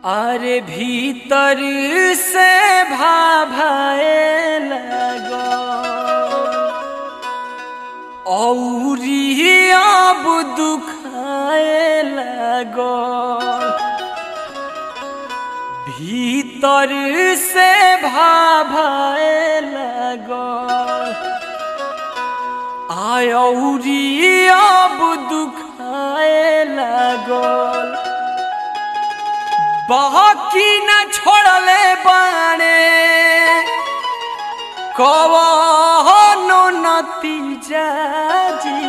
अरे भीतर से भाभाए लगो औरी अब दुखाए लगो भीतर से भाभाए लगो आयौरी अब दुखाए लगल बाकी न छोड़ले बाणे कवनो नतीजा जी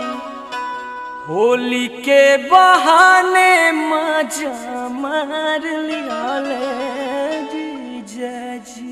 होली के बहाने मजा मार लियाले जीजा जी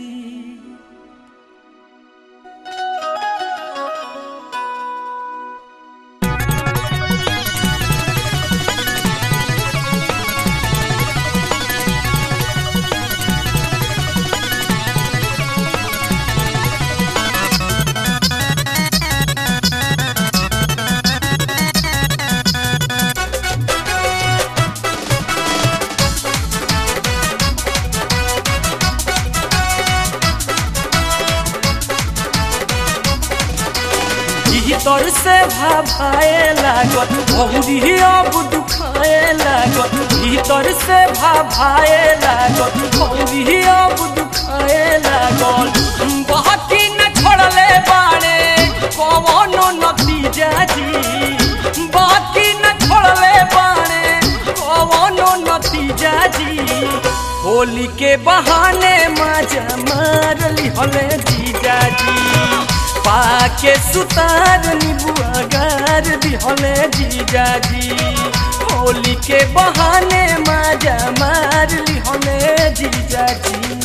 भीतर से भाभाए लागत बहुरी अब दुखाए लागत भीतर से भाभाए लागत बहुरी अब दुखाए लागत बाकी न छोड़ले बाड़े कवनो नतीजा जी बाकी न छोड़ले बाड़े कवनो नतीजा जी होली के बहाने मजा मार लिहले जीजा जी पाके सुतार निबुआ गार दिहले जीजा जी होली के बहाने मजा मार लिहले जीजा जी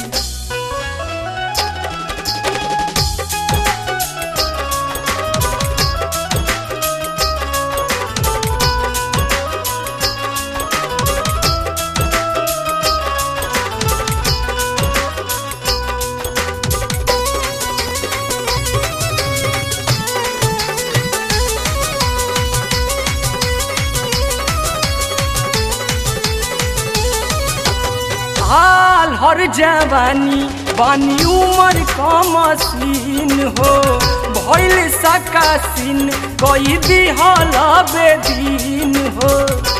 हाल हर जवानी बानी उमर कमसीन हो भइल सकासीन कई दिहल बेदीन हो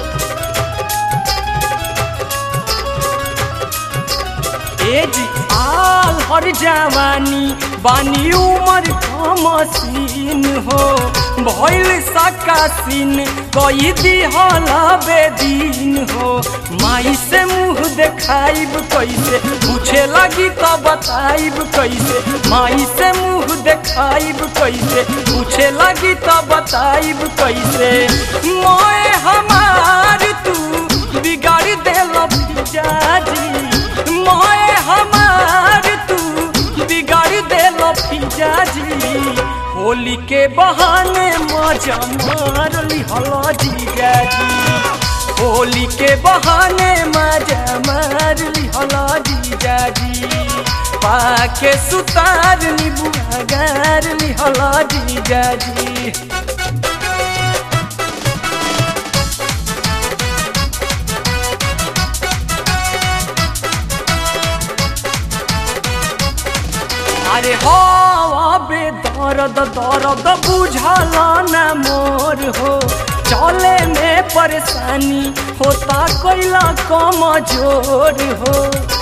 एज आल हर जवानी बानी उमर कमसीन हो भइल सकासीन कई दिहल बेदीन हो माई से मुंह देखाइब कैसे पूछे लगी तो बताइब कैसे माई से मुंह देखाइब कैसे पूछे लगी तो बताइब कैसे मोए हमार तू बिगाड़ देल पिजाजी मोए हमार तू बिगाड़ देल पिजाजी होली के बहाने मजा मार लिहल जीजा जी होली के बहाने मजा मार लिहल जीजा जी पाके सुतार निबुआ गार लिहल जीजा जी अरे हो बे दर्द दर्द बुझल न मोर हो चले में परेशानी होता कोइला कमजोर हो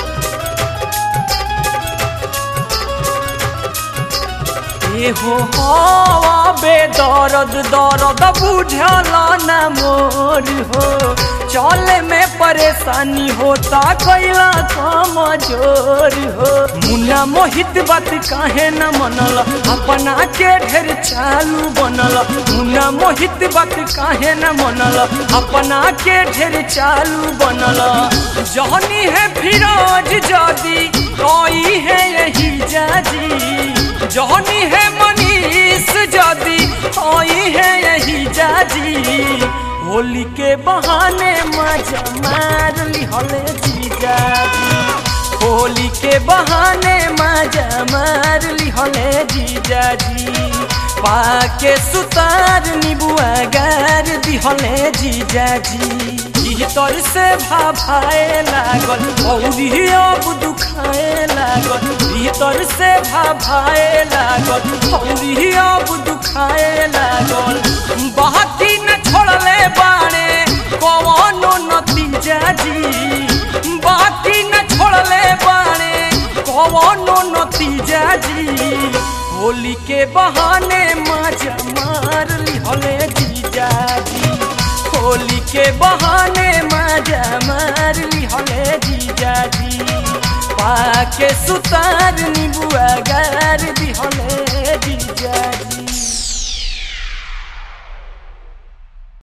ए हो हवा बे दर्द दर्द बुझल न मोर हो चले में परेशानी होता कोइला कमजोर हो मुन्ना मोहित बात काहे न मनल अपना के ढेर चालू बनल मुन्ना मोहित बात काहे न मनल अपना के ढेर चालू बनल जहनी है फिरोज जदी कोई है यही जाजी जहनी है मनीष जदी कोई है यही जाजी होली के बहाने मजा मार लिहले जीजा जी होली के बहाने मजा मार लिहले जीजा जी पाके सुतार निबुआ गार दिहले जीजाजी भीतर से भाभाए लागल औरी अब दुखाए लागल भीतर से भाभाए लागल औरी अब दुखाए लागल बाकी न छोड़ले बाणे कवनो नतीजा जी बाकी न छोड़ले बाणे कवनो नतीजा जी होली के बहाने मजा मार लिहले जीजा जी होली के बहाने मजा मार लिहले जीजा जी पाके सुतार निबुआ गार दिहले जीजा जी